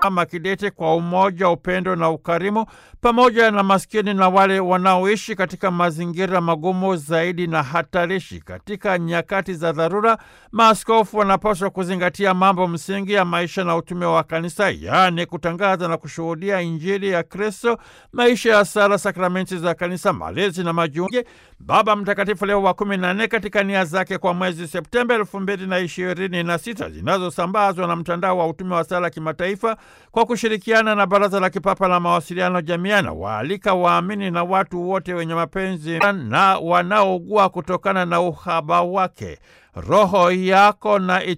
kama kidete kwa umoja, upendo na ukarimu, pamoja na maskini na wale wanaoishi katika mazingira magumu zaidi na hatarishi. Katika nyakati za dharura, maaskofu wanapaswa kuzingatia mambo msingi ya maisha na utume wa kanisa, yaani kutangaza na kushuhudia Injili ya Kristo, maisha ya sala, sakramenti za kanisa, malezi na majiunge. Baba Mtakatifu Leo wa kumi na nne katika nia zake kwa mwezi Septemba elfu mbili na ishirini na sita zinazosambazwa na mtandao wa utume wa sala kimataifa kwa kushirikiana na Baraza la Kipapa la Mawasiliano Jamiana, waalika waamini na watu wote wenye mapenzi na wanaougua kutokana na uhaba wake. Roho yako na